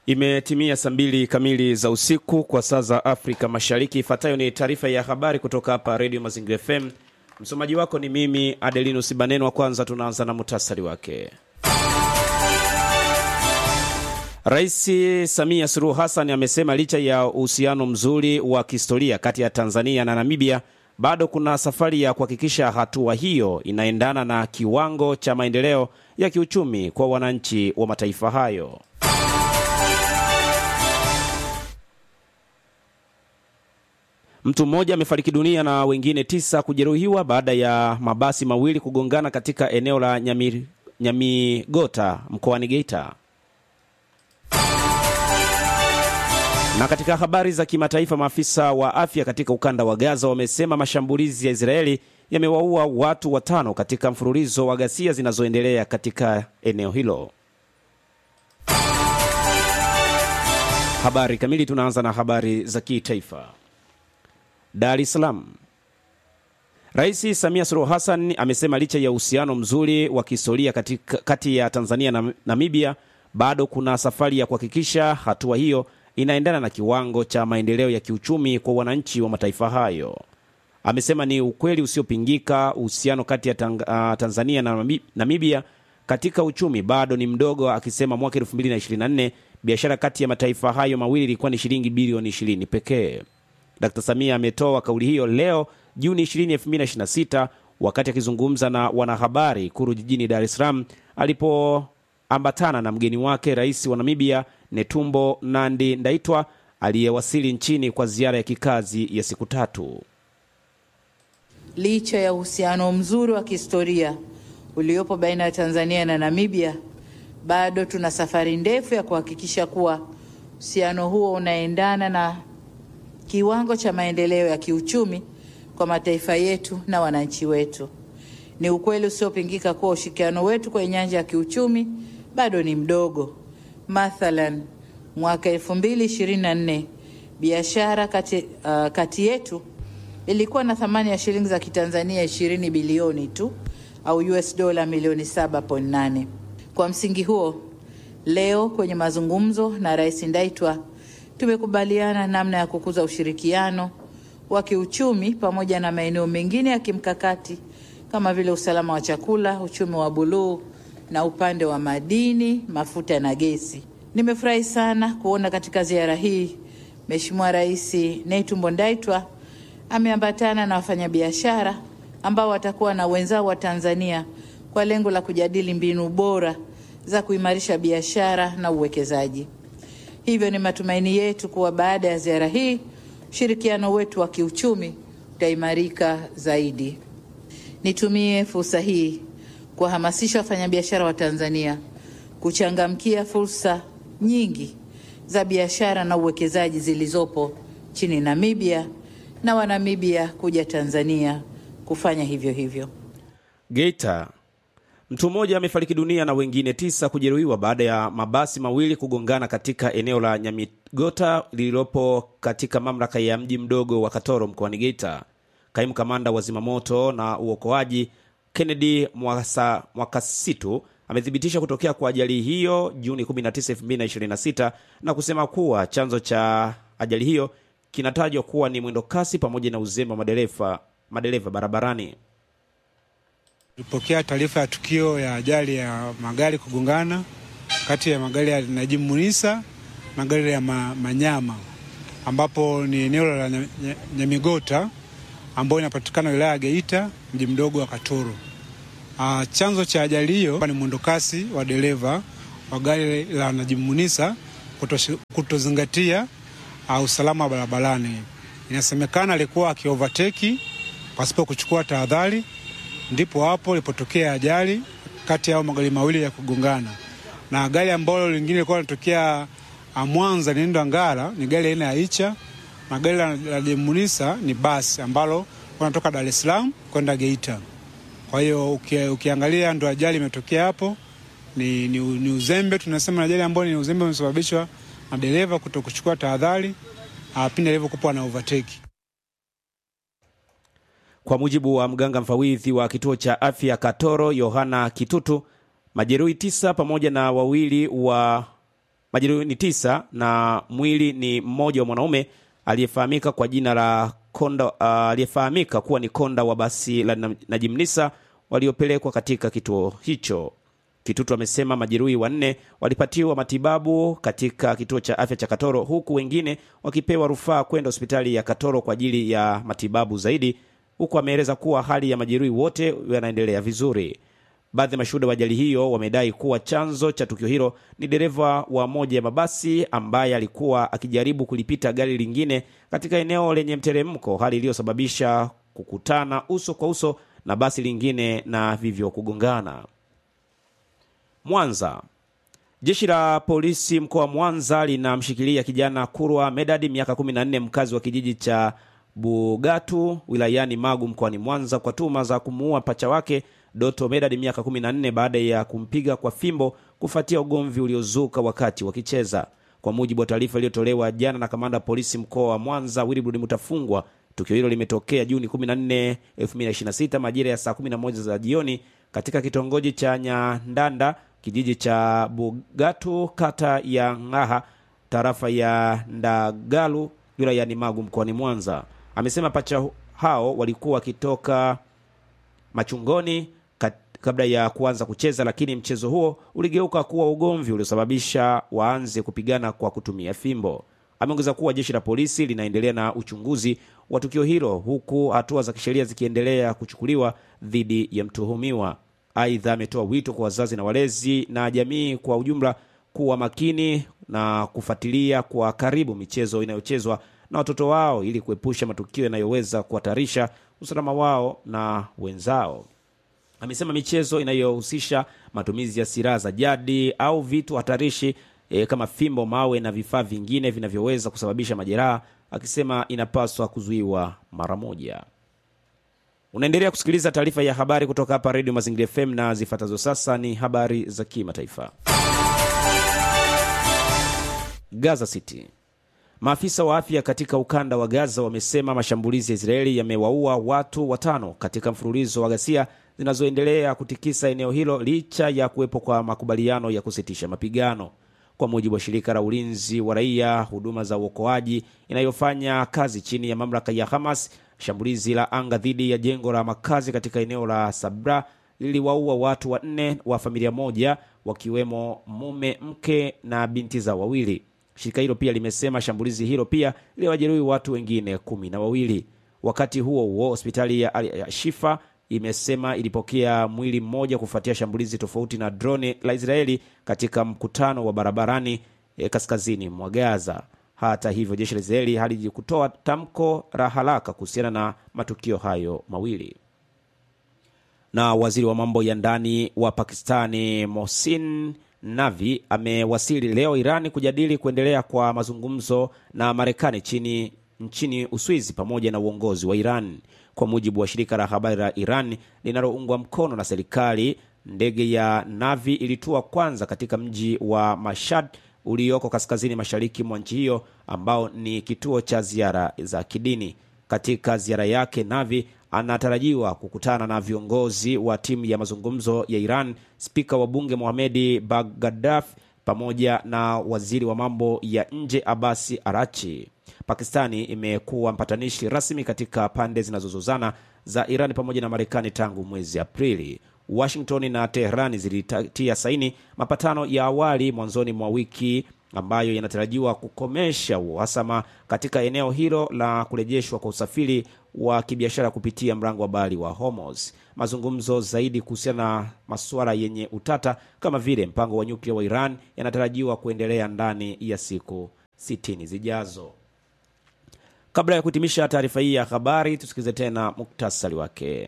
Imetimia saa mbili kamili za usiku kwa saa za Afrika Mashariki. Ifuatayo ni taarifa ya habari kutoka hapa Redio Mazingira FM. Msomaji wako ni mimi Adelinus Baneno. Wa kwanza tunaanza na muhtasari wake. Rais Samia Suluhu Hassan amesema licha ya uhusiano mzuri wa kihistoria kati ya Tanzania na Namibia, bado kuna safari ya kuhakikisha hatua hiyo inaendana na kiwango cha maendeleo ya kiuchumi kwa wananchi wa mataifa hayo. Mtu mmoja amefariki dunia na wengine tisa kujeruhiwa baada ya mabasi mawili kugongana katika eneo la Nyami, Nyamigota mkoani Geita. Na katika habari za kimataifa, maafisa wa afya katika ukanda wa Gaza wamesema mashambulizi ya Israeli yamewaua watu watano katika mfululizo wa ghasia zinazoendelea katika eneo hilo. Habari kamili, tunaanza na habari za kitaifa. Dar es Salaam. Rais Samia Suluhu Hassan amesema licha ya uhusiano mzuri wa kihistoria kati ya Tanzania na Namibia, bado kuna safari ya kuhakikisha hatua hiyo inaendana na kiwango cha maendeleo ya kiuchumi kwa wananchi wa mataifa hayo. Amesema ni ukweli usiopingika uhusiano kati ya tang, uh, Tanzania na Namibia katika uchumi bado ni mdogo, akisema mwaka 2024 biashara kati ya mataifa hayo mawili ilikuwa ni shilingi bilioni 20 pekee. Dkt. Samia ametoa kauli hiyo leo Juni 20, 2026 wakati akizungumza na wanahabari Ikulu jijini Dar es Salaam alipoambatana na mgeni wake rais wa Namibia Netumbo Nandi Ndaitwa aliyewasili nchini kwa ziara ya kikazi ya siku tatu. Licha ya uhusiano mzuri wa kihistoria uliopo baina ya Tanzania na Namibia, bado tuna safari ndefu ya kuhakikisha kuwa uhusiano huo unaendana na kiwango cha maendeleo ya kiuchumi kwa mataifa yetu na wananchi wetu. Ni ukweli usiopingika kuwa ushirikiano wetu kwenye nyanja ya kiuchumi bado ni mdogo. Mathalan, mwaka 2024 biashara kati, uh, kati yetu ilikuwa na thamani ya shilingi za Kitanzania 20 bilioni tu au US dola milioni 7.8. Kwa msingi huo, leo kwenye mazungumzo na Rais Ndaitwa tumekubaliana namna ya kukuza ushirikiano wa kiuchumi pamoja na maeneo mengine ya kimkakati kama vile usalama wa chakula, uchumi wa buluu na upande wa madini, mafuta na gesi. Nimefurahi sana kuona katika ziara hii Mheshimiwa Rais Netumbo Ndaitwa ameambatana na wafanyabiashara ambao watakuwa na wenzao wa Tanzania kwa lengo la kujadili mbinu bora za kuimarisha biashara na uwekezaji. Hivyo ni matumaini yetu kuwa baada ya ziara hii ushirikiano wetu wa kiuchumi utaimarika zaidi. Nitumie fursa hii kuwahamasisha wafanyabiashara wa Tanzania kuchangamkia fursa nyingi za biashara na uwekezaji zilizopo nchini Namibia na Wanamibia kuja Tanzania kufanya hivyo hivyo. Geita. Mtu mmoja amefariki dunia na wengine tisa kujeruhiwa baada ya mabasi mawili kugongana katika eneo la Nyamigota lililopo katika mamlaka ya mji mdogo wa Katoro mkoani Geita. Kaimu kamanda wa zimamoto na uokoaji Kennedy Mwasa, Mwakasitu amethibitisha kutokea kwa ajali hiyo Juni 19, 2026 na kusema kuwa chanzo cha ajali hiyo kinatajwa kuwa ni mwendo kasi pamoja na uzembe wa madereva madereva barabarani. Tulipokea taarifa ya tukio ya ajali ya magari kugongana kati ya magari ya Najimu Munisa na gari ya ma, Manyama ambapo ni eneo la Nyamigota ambayo inapatikana wilaya ya Geita, mji mdogo wa Katoro. Ah, chanzo cha ajali hiyo ni mwendokasi wa dereva wa gari la Najimu Munisa kutozingatia uh, usalama wa barabarani. Inasemekana alikuwa akiovateki pasipo kuchukua tahadhari ndipo hapo ilipotokea ajali kati ya magari mawili ya kugongana, na gari ambalo lingine lilikuwa linatokea Mwanza linaenda Ngara ni gari aina ya Icha, na gari la Jemunisa ni basi ambalo wanatoka Dar es Salaam kwenda Geita. Kwa hiyo uki, ukiangalia ndo ajali imetokea hapo. Ni, ni, ni uzembe tunasema, ajali ambayo ni uzembe umesababishwa na dereva kuto kuchukua tahadhari pindi alivyokuwa na overtake. Kwa mujibu wa mganga mfawidhi wa kituo cha afya Katoro, Yohana Kitutu, majeruhi tisa pamoja na wawili wa majeruhi ni tisa na mwili ni mmoja wa mwanaume aliyefahamika kwa jina la konda uh, aliyefahamika kuwa ni konda wa basi la Najimnisa waliopelekwa katika kituo hicho. Kitutu amesema majeruhi wanne walipatiwa matibabu katika kituo cha afya cha Katoro huku wengine wakipewa rufaa kwenda hospitali ya Katoro kwa ajili ya matibabu zaidi, huku ameeleza kuwa hali ya majeruhi wote yanaendelea vizuri. Baadhi ya mashuhuda wa ajali hiyo wamedai kuwa chanzo cha tukio hilo ni dereva wa moja ya mabasi ambaye alikuwa akijaribu kulipita gari lingine katika eneo lenye mteremko, hali iliyosababisha kukutana uso kwa uso na basi lingine na vivyo kugongana. Mwanza. Jeshi la polisi mkoa wa Mwanza linamshikilia kijana Kurwa Medadi miaka 14 mkazi wa kijiji cha Bugatu wilayani Magu mkoani Mwanza kwa tuhuma za kumuua pacha wake Doto Medadi miaka 14 baada ya kumpiga kwa fimbo kufuatia ugomvi uliozuka wakati wakicheza. Kwa mujibu wa taarifa iliyotolewa jana na kamanda wa polisi mkoa wa Mwanza Wilbrod Mutafungwa, tukio hilo limetokea Juni 14, 2026 majira ya saa 11 za jioni katika kitongoji cha Nyandanda kijiji cha Bugatu kata ya Ng'aha tarafa ya Ndagalu wilayani Magu mkoani Mwanza. Amesema pacha hao walikuwa wakitoka machungoni kat, kabla ya kuanza kucheza, lakini mchezo huo uligeuka kuwa ugomvi uliosababisha waanze kupigana kwa kutumia fimbo. Ameongeza kuwa jeshi la polisi linaendelea na uchunguzi wa tukio hilo huku hatua za kisheria zikiendelea kuchukuliwa dhidi ya mtuhumiwa. Aidha, ametoa wito kwa wazazi na walezi na jamii kwa ujumla kuwa makini na kufuatilia kwa karibu michezo inayochezwa na watoto wao ili kuepusha matukio yanayoweza kuhatarisha usalama wao na wenzao. Amesema michezo inayohusisha matumizi ya silaha za jadi au vitu hatarishi e, kama fimbo, mawe na vifaa vingine vinavyoweza kusababisha majeraha, akisema inapaswa kuzuiwa mara moja. Unaendelea kusikiliza taarifa ya habari kutoka hapa Redio Mazingira FM na zifuatazo sasa ni habari za kimataifa. Gaza City. Maafisa wa afya katika ukanda wa Gaza wamesema mashambulizi ya Israeli yamewaua watu watano katika mfululizo wa ghasia zinazoendelea kutikisa eneo hilo licha ya kuwepo kwa makubaliano ya kusitisha mapigano. Kwa mujibu wa shirika la ulinzi wa raia, huduma za uokoaji inayofanya kazi chini ya mamlaka ya Hamas, shambulizi la anga dhidi ya jengo la makazi katika eneo la Sabra liliwaua watu wanne wa familia moja, wakiwemo mume, mke na binti zao wawili. Shirika hilo pia limesema shambulizi hilo pia liliwajeruhi watu wengine kumi na wawili. Wakati huo huo, hospitali ya Al Shifa imesema ilipokea mwili mmoja kufuatia shambulizi tofauti na droni la Israeli katika mkutano wa barabarani eh, kaskazini mwa Gaza. Hata hivyo, jeshi la Israeli halijikutoa tamko la haraka kuhusiana na matukio hayo mawili. Na waziri wa mambo ya ndani wa Pakistani Mohsin Navi amewasili leo Irani kujadili kuendelea kwa mazungumzo na Marekani chini nchini Uswizi pamoja na uongozi wa Iran. Kwa mujibu wa shirika la habari la Iran linaloungwa mkono na serikali, ndege ya Navi ilitua kwanza katika mji wa Mashhad ulioko kaskazini mashariki mwa nchi hiyo ambao ni kituo cha ziara za kidini. Katika ziara yake, Navi anatarajiwa kukutana na viongozi wa timu ya mazungumzo ya Iran, spika wa bunge Mohamedi Bagdadaf pamoja na waziri wa mambo ya nje Abasi Arachi. Pakistani imekuwa mpatanishi rasmi katika pande zinazozozana za Iran pamoja na Marekani tangu mwezi Aprili. Washington na Teherani zilitia saini mapatano ya awali mwanzoni mwa wiki ambayo yanatarajiwa kukomesha uhasama katika eneo hilo la kurejeshwa kwa usafiri wa kibiashara kupitia mlango wa bahari wa Hormuz. Mazungumzo zaidi kuhusiana na masuala yenye utata kama vile mpango wa nyuklia wa Iran yanatarajiwa kuendelea ndani ya siku sitini zijazo. Kabla ya kuhitimisha taarifa hii ya habari, tusikilize tena muktasari wake.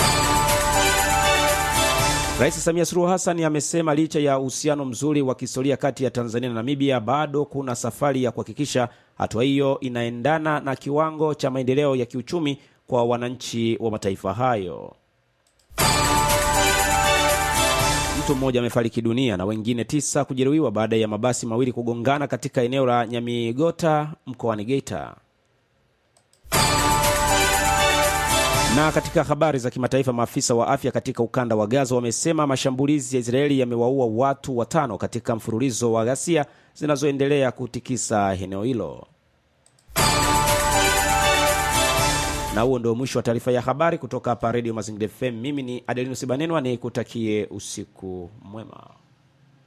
Rais Samia Suluhu Hassan amesema licha ya uhusiano mzuri wa kihistoria kati ya Tanzania na Namibia, bado kuna safari ya kuhakikisha hatua hiyo inaendana na kiwango cha maendeleo ya kiuchumi kwa wananchi wa mataifa hayo. Mtu mmoja amefariki dunia na wengine tisa kujeruhiwa baada ya mabasi mawili kugongana katika eneo la Nyamigota mkoani Geita. Na katika habari za kimataifa, maafisa wa afya katika ukanda wa Gaza wamesema mashambulizi ya Israeli yamewaua watu watano katika mfululizo wa ghasia zinazoendelea kutikisa eneo hilo. Na huo ndio mwisho wa taarifa ya habari kutoka hapa Radio Mazingira FM. Mimi ni Adelinus Banenwa, ni kutakie usiku mwema.